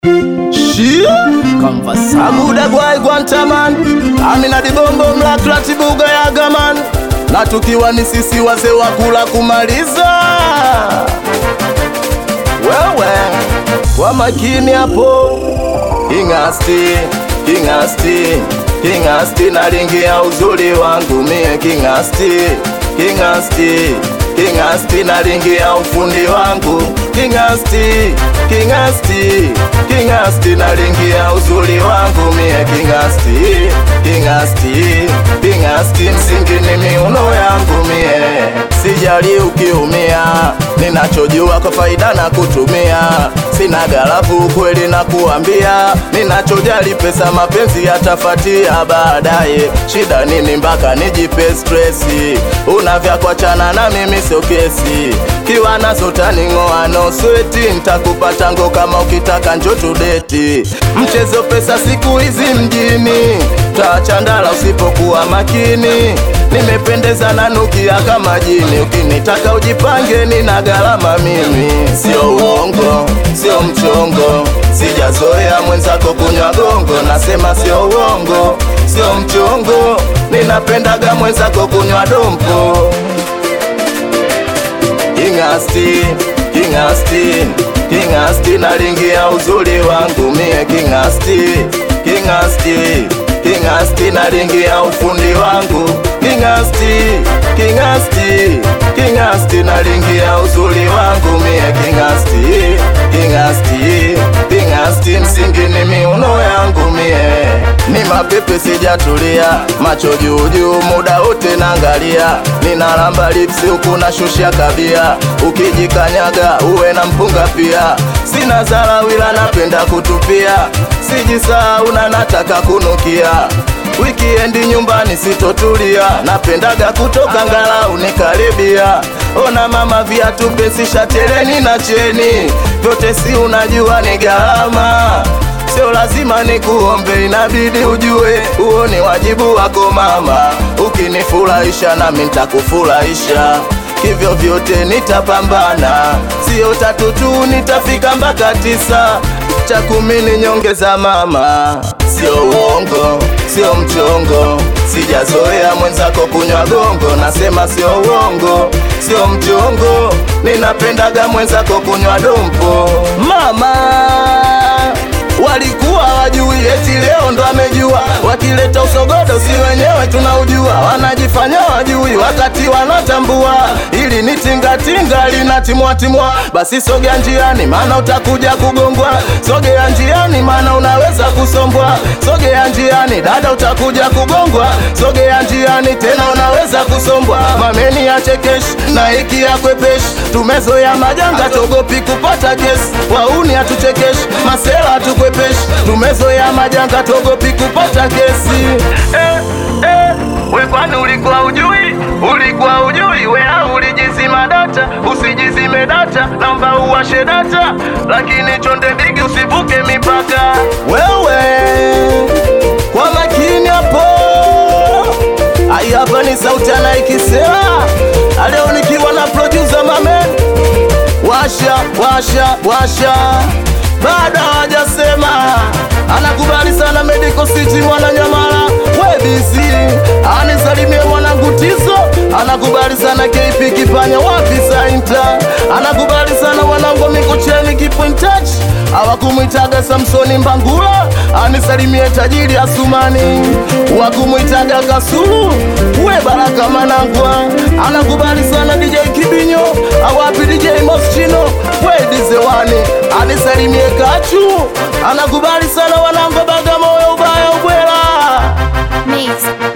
Shia Aguda gwai Guantaman Amina dibombo mlakla tibuga ya gaman na tukiwa ni sisi wazee wa kula kumaliza wewe kwa makini hapo Kingasti, Kingasti, Kingasti nalingia uzuri wangu mie Kingasti, Kingasti, Kingasti nalingia ufundi wangu Kingasti, Kingasti, Kingasti nalingia uzuri wangu mie Kingasti, Kingasti, Kingasti msingi ni miuno yangu mie Sijali ukiumia, ninachojua kwa faida na kutumia. Sina galafu kweli na kuambia, ninachojali pesa, mapenzi yatafatia baadaye. Shida nini mpaka nijipe stresi? Unavya kuachana na mimi sio kesi, kiwa nazo taning'oa no sweti, ntakupa tango kama ukitaka njo tudeti. Mchezo pesa siku hizi mjini, tachandala usipokuwa makini. Nimependeza na nukia kama jini, ukinitaka ujipange, nina gharama mimi. Sio uongo, sio mchongo, sijazoea mwenzako kunywa gongo. Nasema sio uongo, sio mchongo, ninapendaga mwenzako kunywa dompo. Kingasti, Kingasti, Kingasti nalingia uzuri wangu mie Kingasti, Kingasti, Kingasti nalingia ufundi wangu Kingasti, Kingasti, Kingasti nalingia uzuri wangu mie Kingasti, Kingasti, Kingasti msingi ni miuno yangu mie ni mapepe sijatulia, macho juu juu, muda wote naangalia, ninalamba lipsi huku nashusha kabia, ukijikanyaga uwe na mpunga pia, sina zara wila napenda kutupia, sijisahau na nataka kunukia Wikiendi nyumbani sitotulia, napendaga kutoka ngalau nikaribia. Ona mama, viatu pesi, shateleni na cheni, vyote si unajua ni gharama Sio lazima nikuombe, inabidi ujue huo ni wajibu wako mama. Ukinifurahisha nami nitakufurahisha, hivyo vyote nitapambana, sio tatu tu, nitafika mpaka tisa, cha kumi ni nyongeza mama. Sio uongo, sio mchongo, sijazoea mwenzako kunywa gongo. Nasema sio uongo, sio mchongo, ninapendaga mwenzako kunywa dompo mama walikuwa wajui, eti leo ndo amejua. Wakileta usogodo si wenyewe tunaujua, wanajifanya wajui wakati wanatambua. Ili ni tingatinga linatimwatimwa, basi sogea njiani, maana utakuja kugongwa. Sogea njiani, maana unaweza kusombwa. Sogea njiani, dada, utakuja kugongwa. Sogea njiani, tena unaweza kusombwa. Mameni ya chekeshi na hiki ya kwepeshi, tumezoea majanga, togopi kupata kesi. Wauni hatuchekeshi, masela hatukwepeshi, tumezoea majanga, togopi kupata kesi. Eh, eh, we kwani ulikuwa ujui? Ulikuwa ujui? We au ulijizima data? Usijizime data, naomba uwashe data, lakini chonde bigi usivuke mipaka. Wewe kwa makini hapo Ai, hapa ni sauti anaikisema leo nikiwa na producer Mamen. Washa washa washa, bado hawajasema. Anakubali sana Medical City Mwananyamala, webisi anisalimie mwanangu Tizo, anakubali sana KP Kipanya, wapi Sainta, anakubali sana wanangu Mikocheni Kipo in touch, hawakumwitaga Samsoni Mbangula, anisalimie tajiri Asumani, wakumwitaga Kasulu, we Baraka Manangwa, anakubali sana DJ Kibinyo, awapi DJ Moschino, we Dizewani, anisalimie Kachu, anakubali sana wanangu Bagamoyo, ubaya ubwela Mix